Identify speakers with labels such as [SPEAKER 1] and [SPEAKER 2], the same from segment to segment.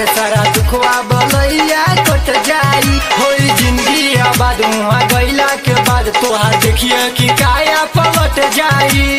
[SPEAKER 1] पार सारा दुखवा बलैया कट जाई होई जिंदगी आबाद वहाँ गईला के बाद तोहार देखिए कि काया पलट जाई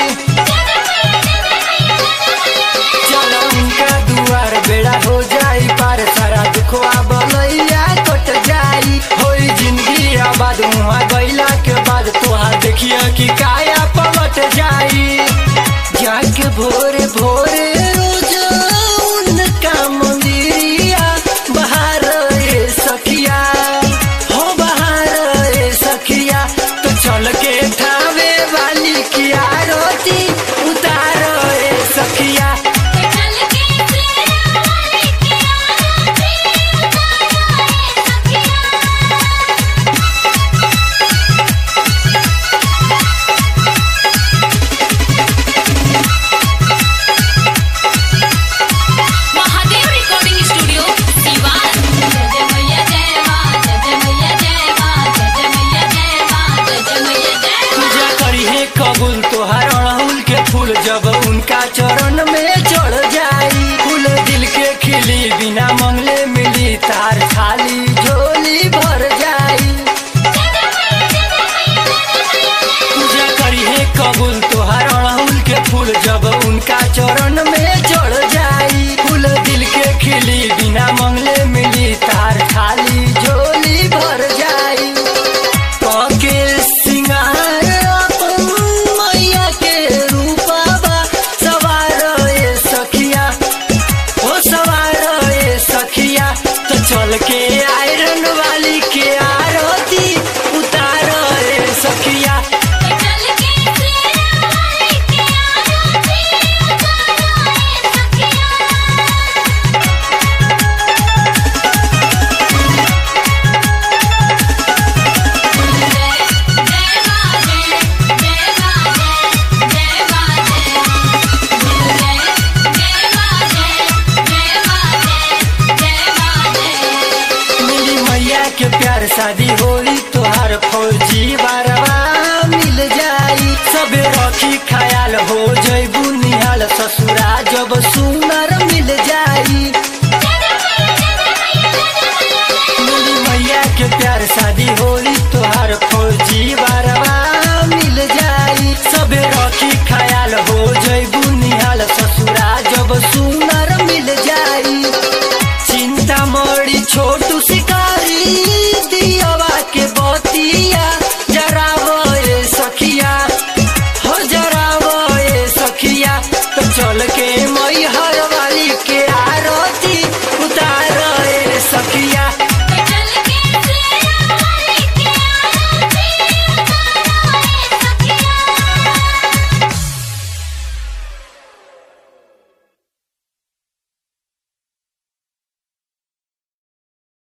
[SPEAKER 1] चलो उनका दुआर बेड़ा हो जाई पार सारा दुखवा बलैया कट जाई होई जिंदगी आबाद वहाँ गईला के बाद तोहार देखिए कि काया पलट जाई जाके भोरे भोरे रोज उनका मंदिरिया बाहर ए सखिया हो बाहर ए सखिया तो चल के ठावे वाली की आरती उतार ए सखिया
[SPEAKER 2] चल के तेरा वाले की आरती उतारो ए सखिया महादेव रिकॉर्डिंग स्टूडियो दीवार जय जय मैया जय मां जय जय मैया जय मां जय जय मैया जय मां जय जय मैया जय मां
[SPEAKER 1] पूजा करी है कबूल तोहार अड़हुल के फूल जब उनका चरण में चढ़ जाई फूल दिल के खिली बिना मंगले मिली तार खाली झोली भर जाई पूजा करी है कबूल तोहार अड़हुल के फूल जब उनका चरण में चढ़ जाई फूल दिल के खिली बिना मंगले मिली तार खाली झोली भर जाई पके सिंगार अपन मैया के रूपाबा सवार ए सखिया ओ सवार ए सखिया तो चल के आयरन वाली के आरती उतार ए सखिया
[SPEAKER 2] चल के तेरा वाले की आरती उतारो ए सखिया
[SPEAKER 1] मिली मैया के प्यार शादी होई तोहार फौजी बारवा मिल जाई सबे रखी ख्याल हो जैबू निहाल ससुरा जब सुन